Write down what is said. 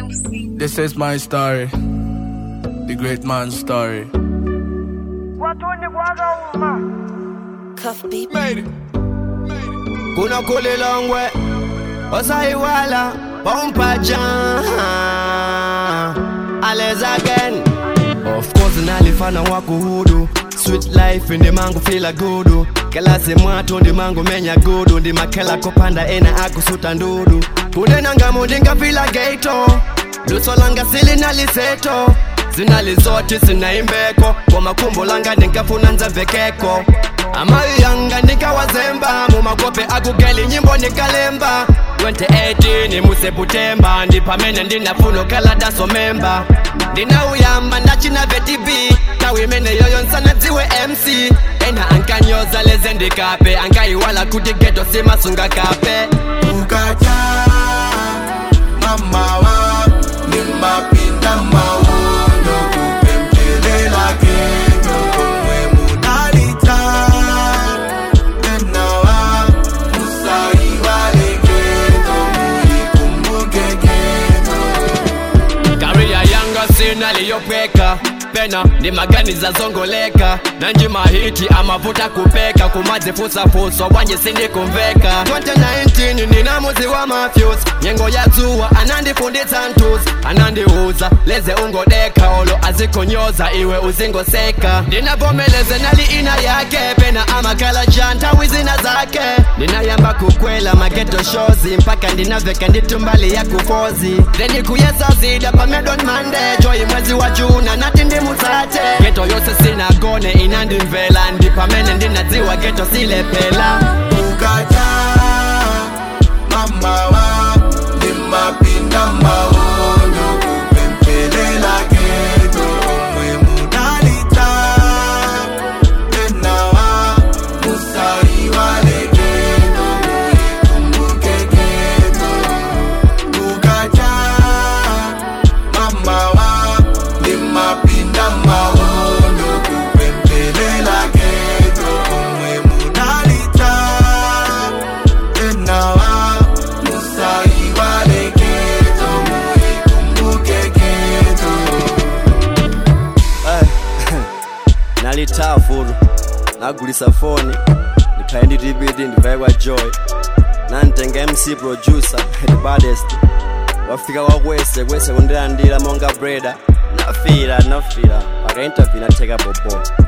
This is my story, the great man's story. Cuff beat. Made it. kuna kulilongwe osaiwala pompaja ales again of course nalifana wakuhudu sweet life ndi mangu fila gudu kelasi mwatu ndi mangu menya gudu ndi makela kopanda ena akusuta ndudu kunenangamu ndingafila geito luso langa sili naliseto zinalizoti sinaimbeko komakumbo langa ndingafuna nzemvekeko amayi yanga ndikawazemba mumakope akugeli nyimbo ndikalemba 2018 museputemba ndipamene ndinafuna kaladaso memba ndinauyamba ndachina vetibi tawi imene yoyo nsanadziwe mc ena ankanyoza leze ndikape ankayiwala kuti geto simasunga kape ukata mamawa nimapinda mawondo kupembelela kendo komwe munalita enawa musaiwale kendo muyikumbuke kendo kariya yanga sinaliyopweka pena ndi maganiza zongoleka nanji mahiti amavuta kupeka kumadzifusafusa wanje sindikumveka 2019 ndina muzi wa mafyus nyengo ya dzuwa anandifunditsa ntus anandiuza leze ungodeka olo azikonyoza iwe uzingoseka ndinavomeleze nali ina yake pena amakala nthawi zina zake ndinayamba kukwela mageto shozi mpaka ndinaveka nditumbali ya kufozi then kuyesa zida pamedon mande joyi mwezi wa juna nati ndimutsate geto yose sinagone inandimvela ndi pamene ndinadziwa geto silepela ukata mamawa nimapinda mawondo kupembelela kendo omwe munalita enawa musaiwale kendo muyikumbuke kendo ukata mamawa nimapinda mawondo kupembelela kendo omwe munalita enawa musaiwale kendo muyikumbuke kendo nalitaa fulu nagulisa foni ndiphaye ndi dvd ndivaye kwa joy nantenga mc producer the baddest wafika kwakwese kwese kundilandira monga breda nafira nafira paka interview natheka bobo